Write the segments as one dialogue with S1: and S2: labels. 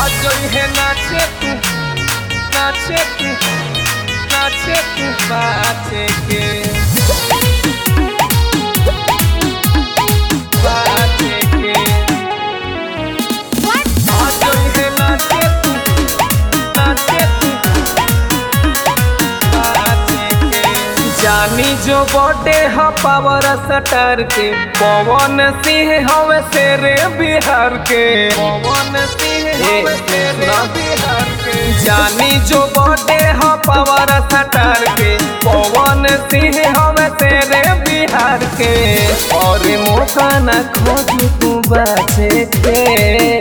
S1: आज है नाचे तू नाचे तू नाचे तू बाचे के बाचे के आज है नाचे तू नाचे तू बाचे के जानी जो बॉडे ह पावर सटर के पवन सिंह हवे शेरे बिहार के पवन सिंह हवे शेरे बिहार के जानी जो बॉडे ह पावर सटर के पवन सिंह हवे शेरे बिहार के और मौका न खोजू तू बचे के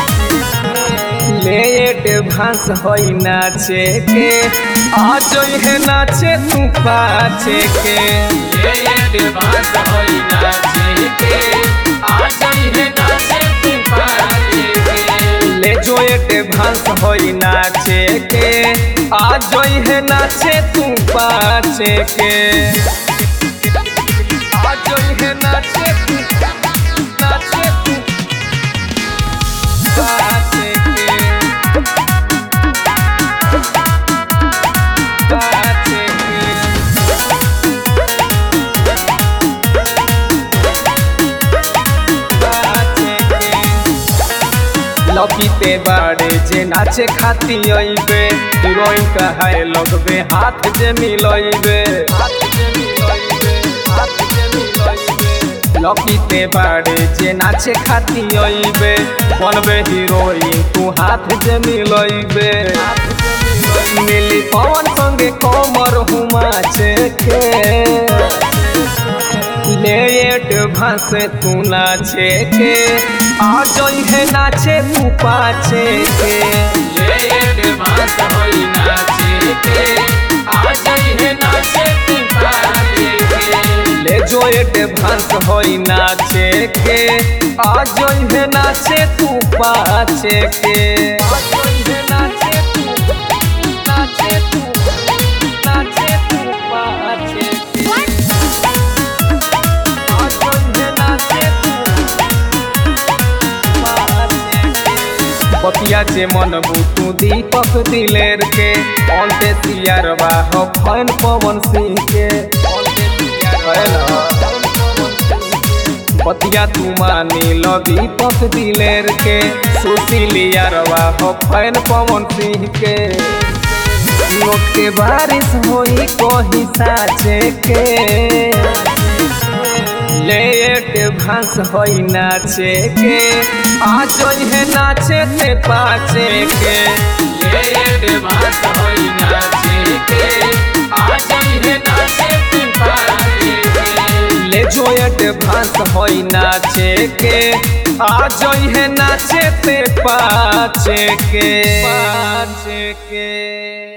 S1: लेट भांस होई नाचे के आज है नाचे तू पाचे के
S2: लेट भांस होई नाचे के आज है नाचे तू पाचे के
S1: ले जो एट भांस होई नाचे के आज है नाचे तू पाचे के आज है नाचे तू नाचे तू पाचे के पाचे के लपीते बाड़े जे नाचे खाती अइबे हीरोइन कहाए लगबे हाथ जे मिलइबे लपीते बाड़े जे नाचे खाती अइबे बनबे हीरोइन तू हाथ जे मिलइबे मिली पवन संगे कमर हुमाचे के लेट भांस तू नाचे के आज है नाचे तू पाचे के
S2: लेट भांस होई नाचे के आज है नाचे तू पाचे के
S1: ले जो एट भांस होई नाचे के आज है नाचे तू पाचे के आज है नाचे तू नाचे तू नाचे तू पाचे के आज है नाचे तू पाचे के पतिया जे मन बुतू दीपक दिलेर के अंते सियारवा हो फैन पवन सिंह के पतिया तू मानी लो दीपक दिलेर के सुशीलियारवा हो फैन पवन सिंह के नोट के बारिश होई कोही साचे के लेट भांस होई नाचे के आज है नाचे ते पाचे के
S2: लेट भांस होई नाचे के आज है नाचे तू पाचे के
S1: ले जोयट भांस होई नाचे के आज है नाचे ते पाचे के पाचे के